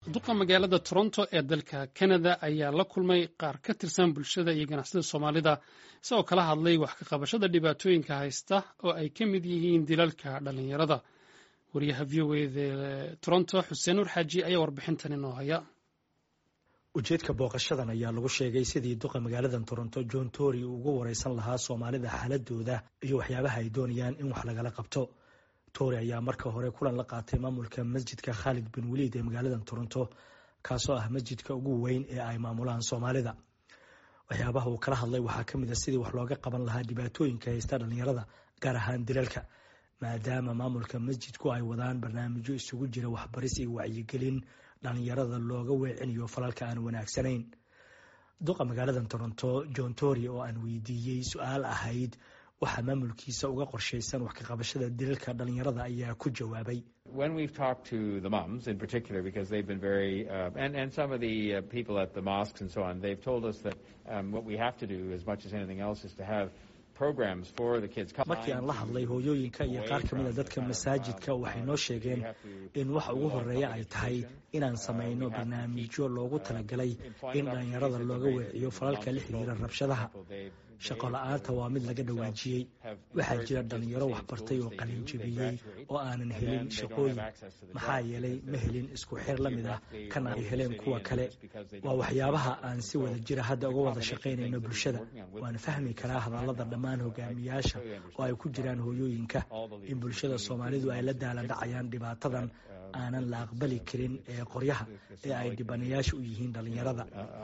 duqa magaalada toronto ee dalka canada ayaa la kulmay qaar ka tirsan bulshada iyo ganacsida soomaalida isagoo kala hadlay wax ka qabashada dhibaatooyinka haysta oo ay ka mid yihiin dilalka dhallinyarada wariyaha v o eda toronto xuseen nur xaaji ayaa warbixintan inoo haya ujeedka booqashadan ayaa lagu sheegay sidii duqa magaaladan toronto john tory uu uga wareysan lahaa soomaalida xaaladooda iyo waxyaabaha ay doonayaan in wax lagala qabto tory ayaa marka hore kulan la qaatay maamulka masjidka khaalid bin waliid ee magaaladan toronto kaasoo ah masjidka ugu weyn ee ay maamulaan soomaalida waxyaabaha uu kala hadlay waxaa ka mid a sidii wax looga qaban lahaa dhibaatooyinka haysta dhallinyarada gaar ahaan dilalka maadaama maamulka masjidku ay wadaan barnaamijyo isugu jira waxbaris iyo wacyigelin dhallinyarada looga weecinayo falalka aan wanaagsanayn duqa magaaladan toronto john tory oo aan weydiiyey su-aal ahayd waxaa maamulkiisa uga qorshaysan wax ka qabashada dilalka dhallinyarada ayaa ku jawaabay when we've talked to the mums in particular because they've been very uh, and and some of the uh, people at the mosques and so on they've told us that um, what we have to do as much as anything else is to have markii aan la hadlay hooyooyinka iyo qaar ka mida dadka masaajidka waxay noo sheegeen in waxa ugu horeeya ay tahay inaan samayno barnaamijyo loogu talagalay in dhallinyarada looga weeciyo falalka la xiriira rabshadaha shaqo la-aanta waa mid laga dhawaajiyey waxaa jira dhallinyaro waxbartay oo qalinjabiyey oo aanan helin shaqooyin maxaa yeelay ma helin isku xir la mid ah kan ay heleen kuwa kale waa waxyaabaha aan si wada jira hadda uga wada shaqaynayno bulshada waan fahmi karaa hadallada dhammaan hogaamiyaasha oo ay ku jiraan hooyooyinka in bulshada soomaalidu ay la daaladhacayaan dhibaatadan aanan la aqbali karin ee qoryaha ee ay dhibanayaasha u yihiin dhallinyarada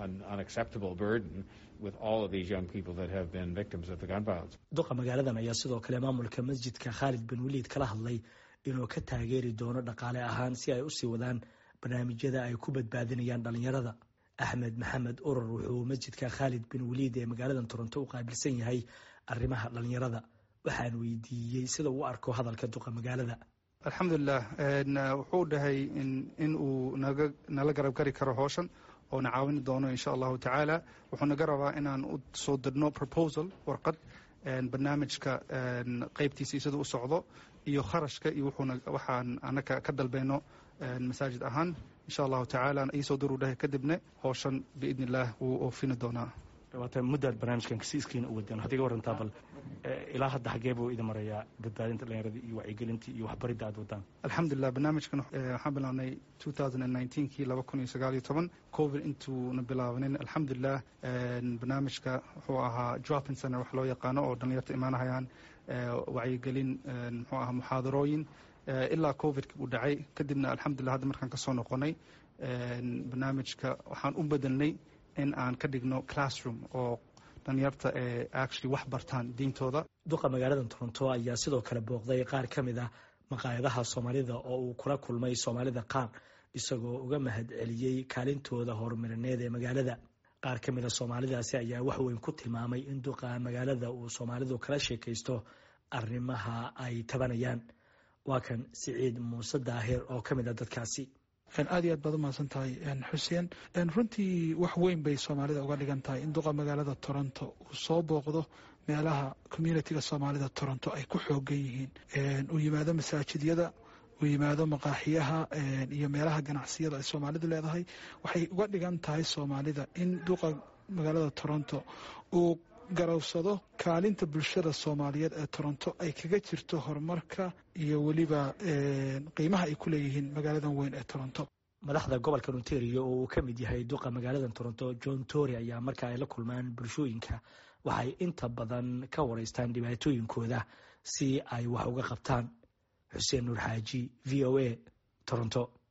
duqa magaaladan ayaa sidoo kale maamulka masjidka khaalid bin waliid kala hadlay inuu ka taageeri doono dhaqaale ahaan si ay usii wadaan barnaamijyada ay ku badbaadinayaan dhallinyarada axmed maxamed urur wuxuu masjidka khaalid bin waliid ee magaaladan toronto u qaabilsan yahay arrimaha dhallinyarada waxaan weydiiyey sida uu arko hadalka duqa magaalada alxamdulilah wuxuu dhahay in uu naga nala garab gari karo howshan oo na caawini doono insha allahu tacaala wuxuu naga rabaa inaan u soo dirno proposal warqad barnaamijka qeybtiisii sida u socdo iyo kharashka iyo waxaan anaka ka dalbayno masaajid ahaan insha allahu tacaala iisoo diruu dhahay kadibna howshan biidni illah wuu oofini doonaa muddaad barnaamijkan kasiiskiina u wadeen waxaad iga warantaa bal ilaa hadda xagee buu idin marayaa badbaadinta dhallinyarada iyo wacyigelinta iyo waxbaridda aad wadaan alxamdulilah barnaamijkan waxaan bilaabnay kii laba kun iyo sagaal iyo toban covid intuuna bilaabanin alxamdulilah barnaamijka wuxuu ahaa dropping center wax loo yaqaano oo dhallinyarta imaanahayaan wacyigelin muxuu ahaa muxaadarooyin ilaa covidki uu dhacay kadibna alxamdulilah hadda markaan ka soo noqonay barnaamijka waxaan u bedelnay in aan ka dhigno classroom oo dhalinyarta ee actually wax bartaan diintooda duqa magaalada toronto ayaa sidoo kale booqday qaar ka mid ah maqaayadaha soomaalida oo uu kula kulmay soomaalida qaar isagoo uga mahad celiyey kaalintooda horumarineed ee magaalada qaar ka mid a soomaalidaasi ayaa wax weyn ku tilmaamay in duqa magaalada uu soomaalidu kala sheekaysto arrimaha ay tabanayaan waa kan siciid muuse daahir oo ka mid a dadkaasi aad iyo aad baad umahadsan tahay xuseen runtii wax weyn bay soomaalida uga dhigan tahay in duqa magaalada toronto uu soo booqdo meelaha communitiga soomaalida toronto ay ku xoogan yihiin uu yimaado masaajidyada uu yimaado maqaaxiyaha iyo meelaha ganacsiyada ay soomaalidu leedahay waxay uga dhigan tahay soomaalida in duqa magaalada toronto uu garowsado kaalinta bulshada soomaaliyeed ee toronto ay kaga jirto horumarka iyo weliba qiimaha ay ku leeyihiin magaaladan weyn ee toronto madaxda gobolka ontario oo uu ka mid yahay duqa magaaladan toronto john tory ayaa marka ay la kulmaan bulshooyinka waxay inta badan ka wareystaan dhibaatooyinkooda si ay wax uga qabtaan xuseen nuur xaaji v o a toronto